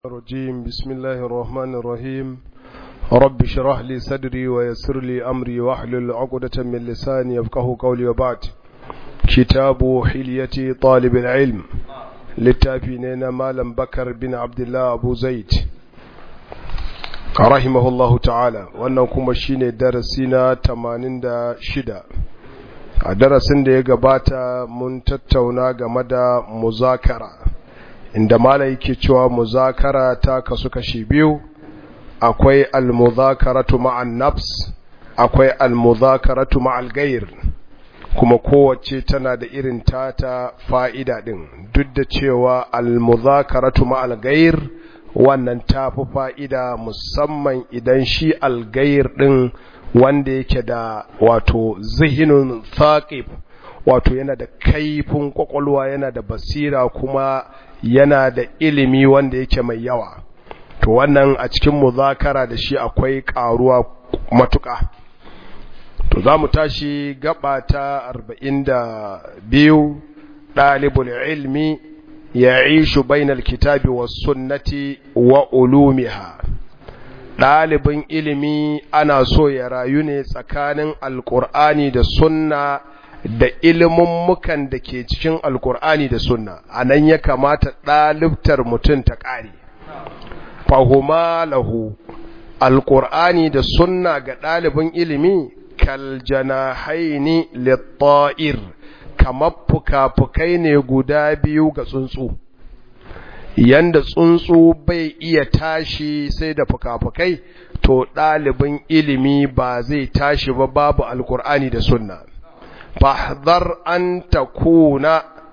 الرجيم بسم الله الرحمن الرحيم رب اشرح لي صدري ويسر لي أمري واحلل عقدة من لساني يفقه قولي وبعد كتاب حلية طالب العلم للتابعين مالم بكر بن عبد الله أبو زيد رحمه الله تعالى wannan kuma shine darasi na 86 a darasin da ya gabata mun tattauna game da muzakara inda mala yake cewa muzakara ta kasu kashi biyu akwai almuzakaratu ma'an nafs akwai almuzakaratu ma'al gair kuma kowace tana da irin tata fa'ida din duk da cewa almuzakaratu ma'al gair wannan tafi fa'ida musamman idan shi algair din wanda yake da wato zihinun thaqib wato yana da kaifin kwakwalwa yana da basira kuma yana da ilimi wanda yake mai yawa to wannan a cikin muzakara da shi akwai karuwa matuka to za mu tashi gaba ta 42 ɗalibul ilmi ya ishu bainal kitabi wa sunnati wa ulumiha ɗalibin ilimi ana so ya rayu ne tsakanin alƙur'ani da sunna da mukan da ke cikin alkur'ani da sunna a nan ya kamata ɗalibtar mutum ta ƙare fahuma lahu alkur'ani da sunna ga ɗalibin ilimi kaljanahaini litta'ir kamar fuka-fukai ne guda biyu ga tsuntsu yanda tsuntsu bai iya tashi sai da fuka-fukai to ɗalibin ilimi ba zai tashi ba babu alkur'ani da sunna فاحذر أن تكون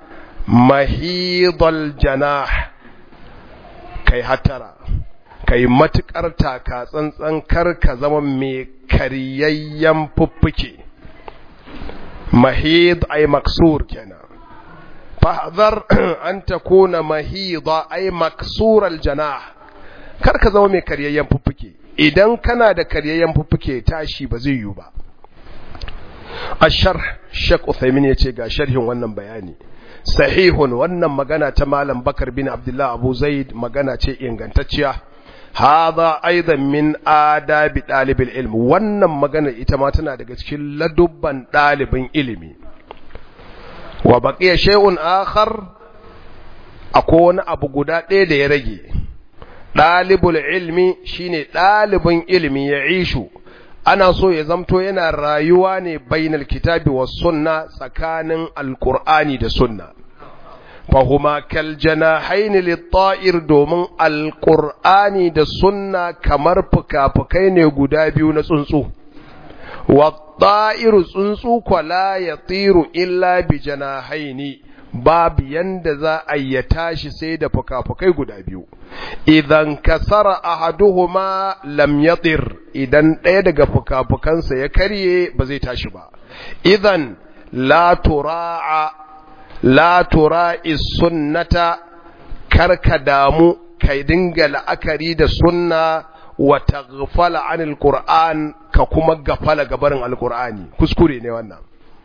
محيض الجناح كي هترى كي متكر تاكا tsantsan kar ka zama mai karyayyen fuffuke mahid ay maksur kenan fahdhar an takuna mahida ay maksur aljanah kar ka zama mai karyayyen fuffuke idan kana da karyayyen fuffuke tashi ba zai yiwu ba الشرح شك أثيمين يتي ga sharhin wannan bayani sahihun wannan magana ta malam bakar bin abdullah abu zaid magana ce ingantacciya hadha aidan min adabi dalibil ilm wannan magana ita ma tana daga cikin ladubban dalibin ilimi wa baqiya shay'un akhar akwai wani abu guda ɗaya da ya rage dalibul ilmi shine dalibin ilimi ya ishu ana so ya zamto yana rayuwa ne bainal kitabi was sunna tsakanin alqur'ani da sunna fahuma kal janahain lit-ta'ir domin alqur'ani da sunna kamar fuka-fukai ne guda biyu na tsuntsu wat-ta'iru tsuntsu kwala yatiru illa bi janahaini babu yanda za a ya tashi sai da fuka-fukai guda biyu idan kasara ahaduhuma lam yatir idan ɗaya daga fuka-fukansa ya karye ba zai tashi ba idan la tura'a la tura'i sunnata karka damu kai dinga la'akari da sunna wa taghfala anil qur'an ka kuma gafala gabarin alqur'ani kuskure ne wannan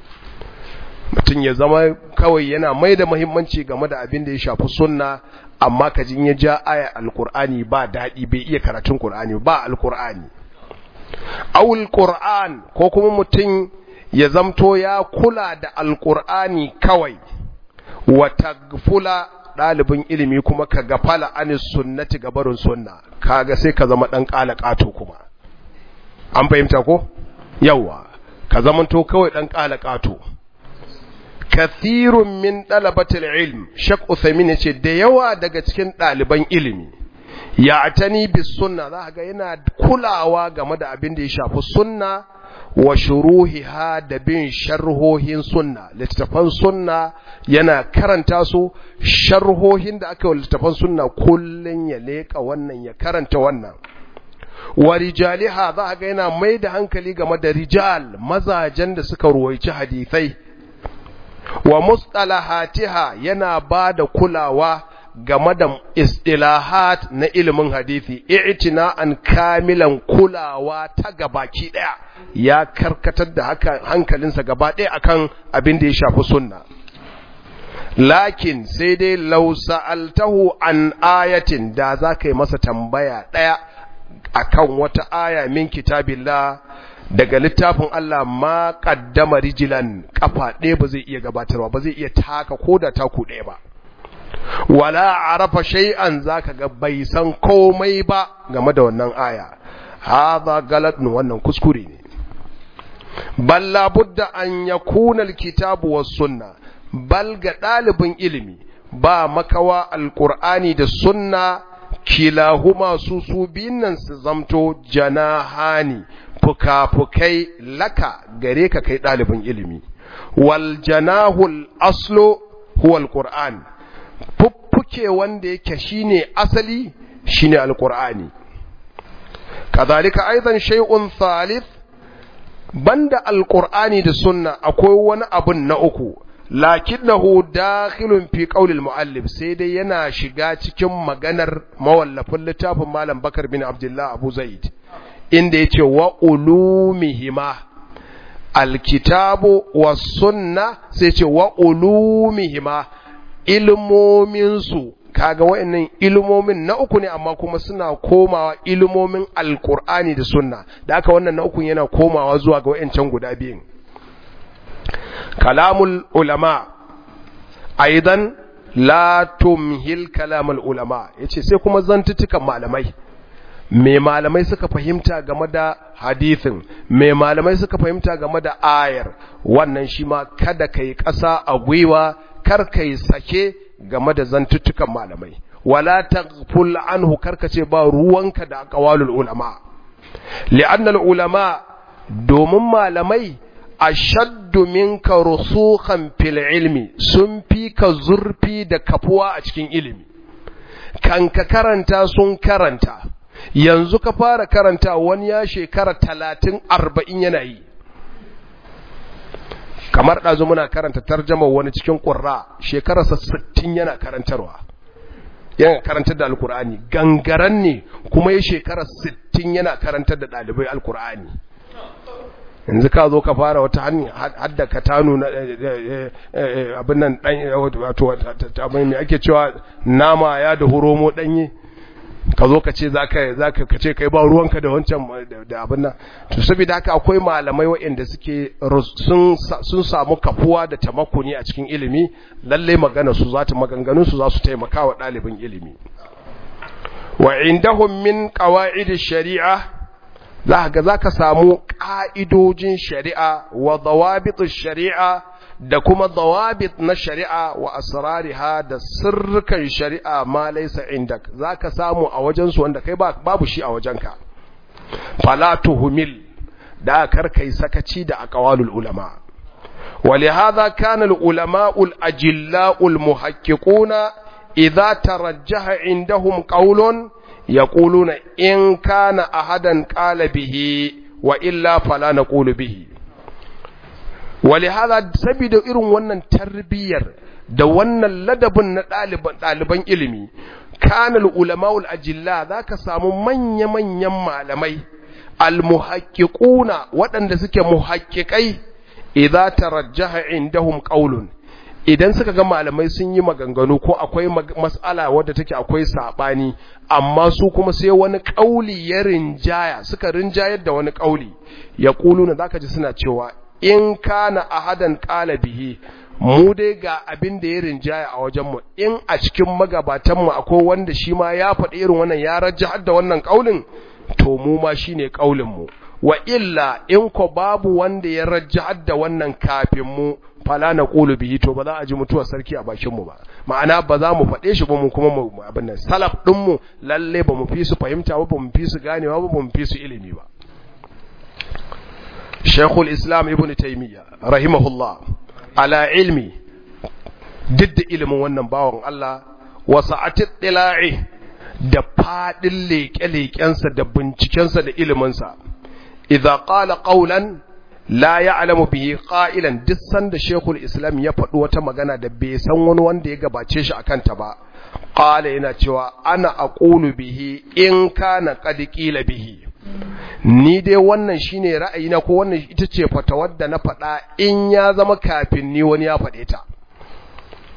mutum ya zama kawai yana mai da muhimmanci game da abin da ya shafi sunna amma ka jin ya ja aya alkur'ani ba daɗi bai iya karatun qur'ani ba alkur'ani awul qur'an ko kuma mutum ya zamto ya kula da alkur'ani kawai wa tagfula ɗalibin ilimi kuma ka gafala anis sunnati gabarin sunna kaga sai ka zama ɗan ƙala ƙato kuma an fahimta ko yawa ka zamanto kawai ɗan ƙala ƙato kathirun min ɗalabatul ilm shak Uthaymin ya ce da yawa daga cikin ɗaliban ilimi ya atani bis sunna za ga yana kulawa game da abin da ya shafi sunna wa shuruhiha da bin sharhohin sunna littattafan sunna yana karanta su sharhohin da aka yi littattafan sunna kullun ya leƙa wannan ya karanta wannan wa rijaliha za ga yana mai da hankali game da rijal mazajen da suka ruwaici hadithai wa mustalahatiha yana ba da kulawa game da istilahat na ilimin hadisi i'tina'an kamilan kulawa ta gabaki daya ya karkatar da haka hankalinsa gaba daya akan abin da ya shafi sunna lakin sai dai law sa'altahu an ayatin da za ka yi masa tambaya daya akan wata aya min kitabillah daga littafin Allah ma kaddama rijilan kafa ɗaya ba zai iya gabatarwa ba zai iya taka ko da taku ɗaya ba wala arafa shay'an zaka ga bai san komai ba game da wannan aya hadha galatun wannan kuskure ne bal la budda an yakuna alkitabu was sunna bal ga dalibin ilimi ba makawa alqur'ani da sunna kilahuma su su biyun nan su zamto janahani fuka-fukai laka gare ka kai ɗalibin ilimi wal janahul aslo huwa alquran fuffuke wanda yake shine asali shine alqur'ani kadhalika aidan shay'un thalith banda alqur'ani da sunna akwai wani abun na uku lakinnahu dakhilun fi qawli almuallif sai dai yana shiga cikin maganar mawallafin littafin malam bakar bin abdullah abu zaid inda yace wa ulumihima alkitabu was sunna sai ce wa ulumihima ilmomin su kaga wayannan ilmomin na uku ne amma kuma suna komawa ilmomin alqur'ani da sunna da haka wannan na uku yana komawa zuwa ga wayancan guda biyun kalamul ulama aidan la tumhil kalamul ulama yace sai kuma zantutukan malamai me malamai suka fahimta game da hadithin me malamai suka fahimta game da ayar wannan shi ma kada kai ƙasa a gwiwa kar kai sake game da zantuttukan malamai wala taghful anhu karkace ba ruwanka da aqwalul ulama li'anna al ulama domin malamai ashaddu minka rusukhan fil ilmi sun fi ka zurfi da kafuwa a cikin ilimi kan ka karanta sun karanta yanzu ka fara karanta wani ya shekara talatin arba'in yana yi kamar ɗazu muna karanta tarjama wani cikin ƙurra shekararsa sittin yana karantarwa yana karantar da alkur'ani gangaren ne kuma ya shekara sittin yana karantar da ɗalibai alkur'ani yanzu ka zo ka fara wata hanyar hadda ka tanu na abin nan ɗan wato mai ake cewa nama ya da horomo ɗanye ka zo ka ce za ka ce kai ba ruwanka da wancan da abin nan to saboda haka akwai malamai waɗanda suke sun samu kafuwa da tamakuni a cikin ilimi lalle magana su za ta maganganun su za su taimaka wa ɗalibin ilimi wa indahum min qawaid shari'a za ga za ka samu ƙa'idojin shari'a wa dawabit shari'a da kuma dawabit na shari'a wa asrariha da sirrukan shari'a ma laysa indak zaka samu a wajen su wanda kai babu shi a wajenka fala tuhmil da karkai sakaci da aqwalul ulama ولهذا كان العلماء الأجلاء المحققون إذا ترجح عندهم قول يقولون إن كان أحدا قال به وإلا فلا نقول به ولهذا سبيد irin wannan tarbiyyar da wannan ladabin na ɗaliban ɗaliban ilimi kana ulama'ul ajilla zaka samu manya manyan malamai almuhaqqiquna waɗanda suke muhaqqiqai idza tarajjaha indahum qaulun idan suka ga malamai sun yi maganganu ko akwai mas'ala wadda take akwai sabani amma su kuma sai wani kauli ya rinjaya suka rinjayar da wani kauli ya kuluna zaka ji suna cewa in kana ahadan qala bihi mu dai ga abin da ya rinjaya a wajen mu in a cikin magabatan mu akwai wanda shi ma ya faɗi irin wannan ya rajjahar da wannan kaulin to mu ma shine kaulin mu wa illa in ko babu wanda ya rajjahar da wannan kafin mu fala na ƙulu bihi to ba za a ji mutuwar sarki a bakinmu ba ma'ana ba za mu faɗe shi ba mu kuma mu abin nan salaf ɗinmu lalle ba mu fi su fahimta ba ba mu fi su ganewa ba ba mu fi su ilimi ba Sheikhul Islam Ibn Taymiyyah rahimahullah ala ilmi duk da ilimin wannan bawan Allah wa sa'atit tila'i da fadin leƙe-leƙensa da bincikensa da iliminsa idza qala qawlan la ya'lamu bihi qa'ilan duk sanda Sheikhul Islam ya faɗi wata magana da bai san wani wanda ya gabace shi akan ta ba qala yana cewa ana aqulu bihi in kana qad qila bihi ni dai wannan shine ra'ayina ko wannan ita ce fatawar da na faɗa in ya zama kafin ni wani ya faɗe ta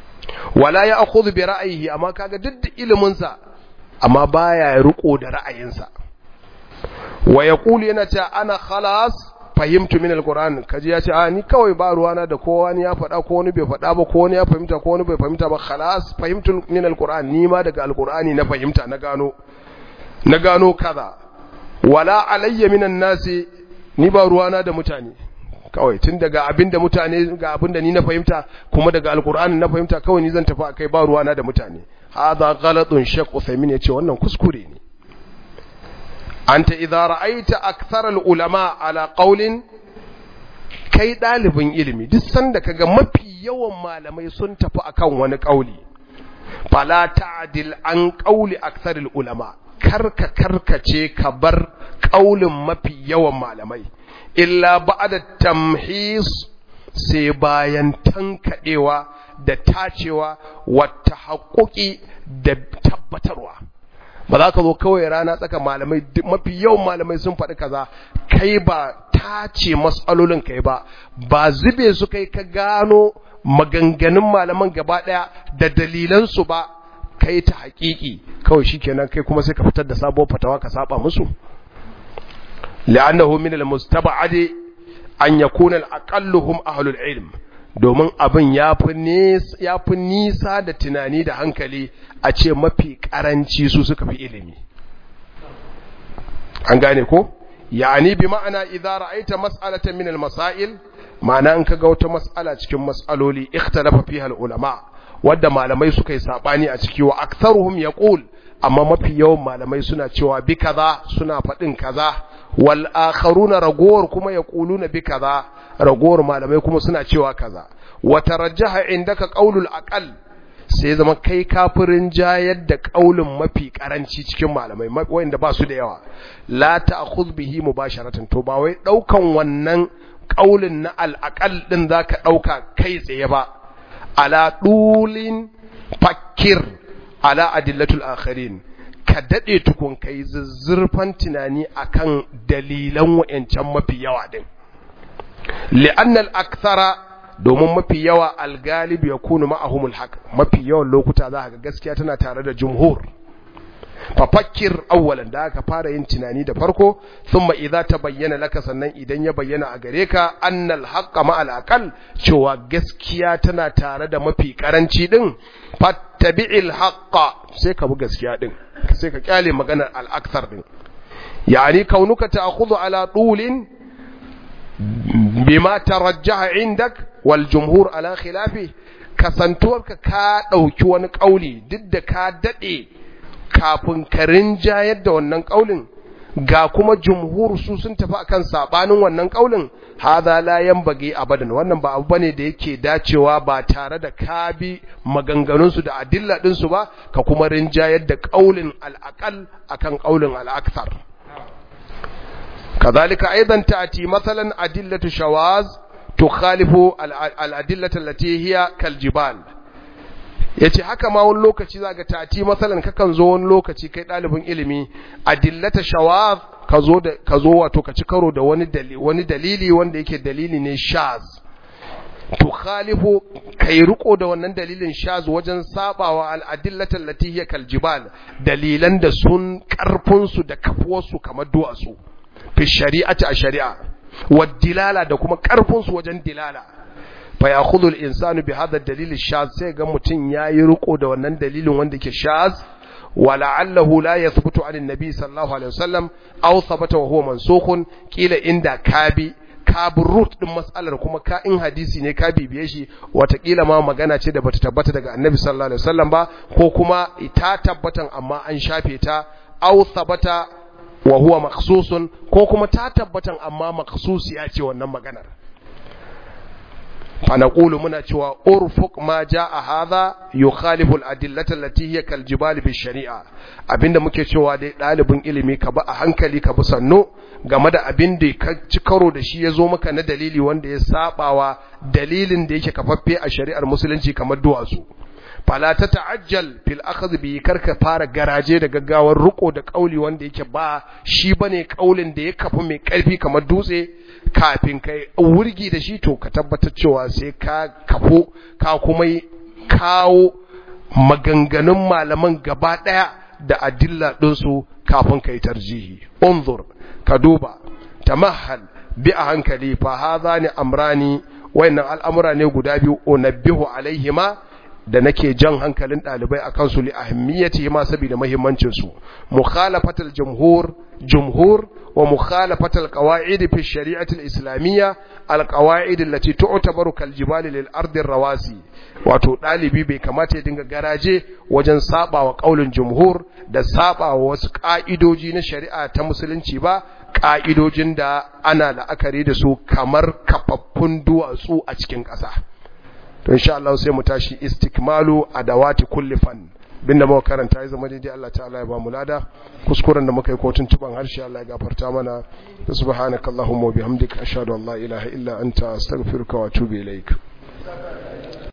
wala ya akhudhu bi ra'ayihi amma kaga duk da ilimin sa amma baya riko da ra'ayinsa wa yaqulu yana cewa ana khalas fahimtu min alquran kaji ya ce a ni kawai ba ruwana da kowa ni ya faɗa ko wani bai faɗa ba ko wani ya fahimta ko wani bai fahimta ba khalas fahimtu min alquran ni ma daga alqurani na fahimta na gano na gano kaza wala alayya minan nasi ni ba ruwana da mutane kawai tun daga abinda mutane ga abinda ni na fahimta kuma daga alqur'ani na fahimta kawai ni zan tafi akai ba ruwana da mutane hadha ghalatun shaykh Uthaymeen yace wannan kuskure ne anta idza ra'aita akthar ulama ala qawlin kai dalibin ilimi duk sanda kaga mafi yawan malamai sun tafi akan wani kauli fala ta'dil an qawli akthar ulama karka karkace ka bar kaulin mafi yawan malamai illa ba'da tamhis sai bayan tankadewa da tacewa wata haƙoƙi da tabbatarwa ba za ka zo kawai rana tsaka malamai mafi yawan malamai sun faɗi kaza kai ba tace matsalolin kai ba ba zube su kai ka gano maganganun malaman gaba ɗaya da dalilansu ba kai ta haƙiƙi kawai shikenan kai kuma sai ka fitar da sabuwar fatawa ka saba musu li'annahu min al-mustaba'adi an yakuna al-aqalluhum ahlul ilm domin abin ya fi nisa da tunani da hankali a ce mafi karanci su suka fi ilimi an gane ko yani bi ma'ana idza ra'aita mas'alatan min al-masail ma'ana in kaga wata mas'ala cikin mas'aloli ikhtalafa fiha al-ulama wadda malamai suka yi sabani a ciki wa aktharuhum yaqul amma mafi yawan malamai suna cewa bi kaza suna faɗin kaza wal akharuna ragowar kuma yaquluna bi kaza ragowar malamai kuma suna cewa kaza wa tarajjaha indaka qaulul aqal sai zama kai kafirin jayar da qaulin mafi karanci cikin malamai wanda ba su da yawa la ta'khudh bihi mubasharatan to ba wai daukan wannan qaulin na al aqal din zaka dauka kai tsaye ba ala dulin fakir ala adillatul akharin ka dade tukun kai zuzzurfan tunani akan dalilan wayancan mafi yawa din li'anna al-akthara domin mafi yawa al-galib yakunu ma'ahumul haq mafi yawan lokuta za ga gaskiya tana tare da jumhur fafakkir awwalan da aka fara yin tunani da farko thumma idza tabayyana laka sannan idan ya bayyana a gare ka annal haqqa ma al aqal cewa gaskiya tana tare da mafi karanci din fattabi'il haqqa sai ka bi gaskiya din sai ka kyale maganar al akthar din yani kaunuka ta'khudhu ala tulin bima tarajjaha indak wal jumhur ala khilafi kasantuwarka ka dauki wani kauli duk da ka dade kafin ka rinjayar da wannan kaulin ga kuma jumhur su sun tafi akan sabanin wannan kaulin hadha la yanbaghi abadan wannan ba abu bane da yake dacewa ba tare da ka bi maganganun su da adilla din su ba ka kuma rinjayar da kaulin al-aqal akan kaulin al-akthar kadhalika aidan ta'ti mathalan adillatu shawaz tukhalifu al-adillatu allati hiya kaljibal ya ce haka ma wani lokaci za ga tati matsalan kakan zo wani lokaci kai ɗalibin ilimi a dillata shawaz ka zo da ka zo wato ka ci karo da wani dalili wani dalili wanda yake dalili ne shaz to khalifu kai riko da wannan dalilin shaz wajen sabawa al adillatan lati hiya kal jibal dalilan da sun karfin su da kafuwar su kamar duwatsu fi shari'ati a shari'a wa dilala da kuma karfin su wajen dilala fa yakhudhu al-insanu bi hadha ad-dalil ash-shaz sai ga mutun yayi riko da wannan dalilin wanda yake shaz wa la'allahu la yathbutu 'an an-nabi sallallahu alaihi wasallam aw thabata wa huwa mansukhun kila inda kabi kabi root din mas'alar kuma ka in hadisi ne ka bibiye shi watakila ma magana ce da bata tabbata daga annabi sallallahu alaihi wasallam ba ko kuma ta tabbatan amma an shafe ta aw thabata wa huwa makhsusun ko kuma ta tabbatan amma makhsusiya ce wannan maganar فنقول منا cewa urfuq ma jaa hadha yukhalifu al-adillata allati hiya kal jibal bi shari'a abinda muke cewa dai dalibin ilimi ka ba a hankali ka bi sanno game da abin da ka ci karo da shi yazo maka na dalili wanda ya sabawa dalilin da yake kafaffe a shari'ar musulunci kamar duwatsu fala ta ta'ajjal fil akhdh bi karka fara garaje da gaggawar riko da kauli wanda yake ba shi bane kaulin da ya kafu mai karfi kamar dutse kafin kai wurgi da shi to ka tabbatar cewa sai ka kafo ka kuma kawo maganganun malaman gaba ɗaya da adilla ɗinsu kafin ka yi tarjihi unzur ka duba tamahal bi a hankali fa hadha ni amrani wayannan al'amura ne guda biyu unabbihu alaihima da nake jan hankalin ɗalibai a kansu li ahimmiyati ma saboda muhimmancin su mukhalafatul jumhur jumhur wa mukhalafatul qawaid fi shari'ati al-islamiyya al-qawaid allati tu'tabaru kal jibali lil ardi rawasi wato ɗalibi bai kamata ya dinga garaje wajen saba wa kaulin jumhur da saba wa wasu ka'idoji na shari'a ta musulunci ba ka'idojin da ana la'akari da su kamar kafaffun duwatsu a cikin ƙasa to insha Allah sai mu tashi istikmalu adawati kulli fan bin da muka karanta ya zama daidai Allah ta'ala ya ba mu lada kuskuren da muka yi ko tuntuban harshe Allah ya gafarta mana subhanakallahumma wa bihamdika ashhadu an la ilaha illa anta astaghfiruka wa atubu ilaik